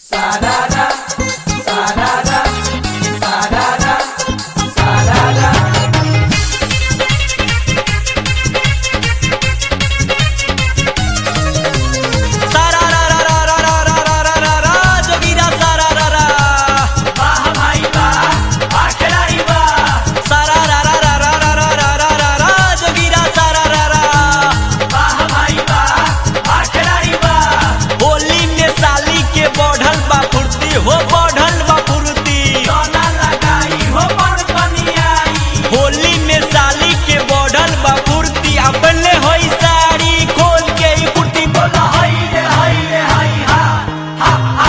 Sarada, sarada, sarada, sarada. सारा रा रा रा रा रा रा रा रा रा रा जोगीरा सारा रा रा वाह भाई वाह, वाह खिलाड़ी वाह, सारा रा रा रा रा रा रा रा रा रा रा जोगीरा सारा रा रा वाह भाई वाह, वाह खिलाड़ी वाह। होली में साली के बढ़ल बा फुर्ती हो बढ़ल बा फुर्ती सोना लगाई हो बड़ बनियाई, होली में साली के बढ़ल बा फुर्ती अपने होई साड़ी खोल के ई कुर्ती बोला हाय रे हाय रे हाय हा, हा हा।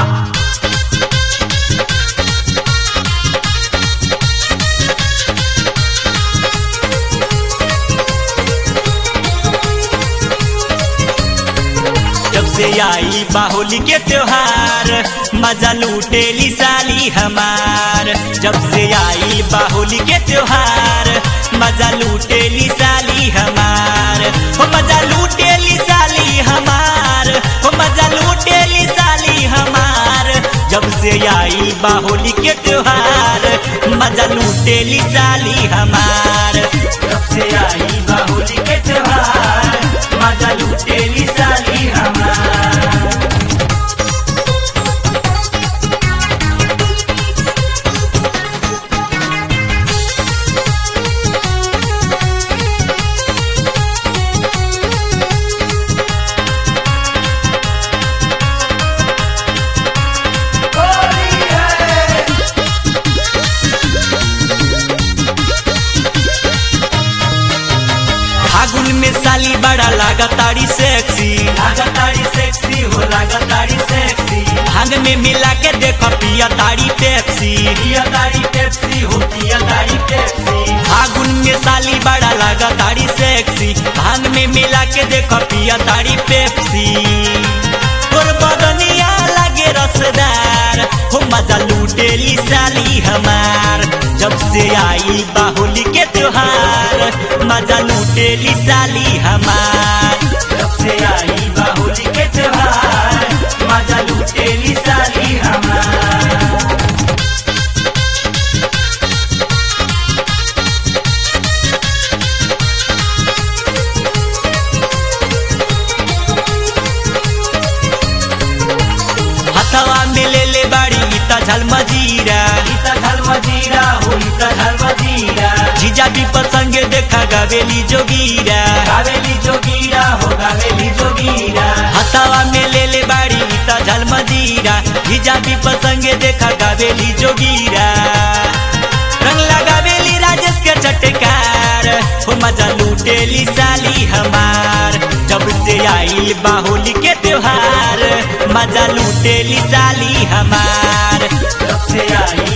जब से आई बाहोली के त्योहार मजा लूटेली साली हमार जब से आई बाहोली के त्योहार मजा लूटेली साली हमार हो मजा लूटेली साली हमार हो मजा लूटेली साली हमार जब से आई बाहोली के त्योहार मजा लूटेली साली हमार जब से आई बाहोली के त्योहार मजा लूटेली साली हमार होली है, फागुन में साली बड़ा लागताड़ी सेक्सी लागताड़ी सेक्सी हो लागताड़ी सेक्सी भांग में मिला के देखो पिया ताड़ी पेप्सी पिया ताड़ी पेप्सी हो पिया ताड़ी पेप्सी फागुन में साली बड़ा लागताड़ी सेक्सी भांग में मिला के देखो पिया ताड़ी पेप्सी तोर बदनिया लागे रसदार हो मजा लूटेली साली हमार जब से आई बाहोली के त्योहार मजा लूटेली साली हमार जब से आई बाहुली के त्योहार मजा लूटेली साली हमार हथवा में ले ले बाड़ी इता झल मजीरा इता झल मजीरा हो इता झल मजीरा जीजा भी पसंगे देखा गावेली जोगीरा गावेली जोगीरा हो गावेली जोगीरा हथवा में ले ले बाड़ी इता झल मजीरा जीजा भी पसंगे देखा गावेली जोगीरा रंग लगावेली राजेश के चटकार हो मजा लूटेली साली हमार जब से आई बाहोली के त्योहार मजा लूटेली साली हमार जब से आई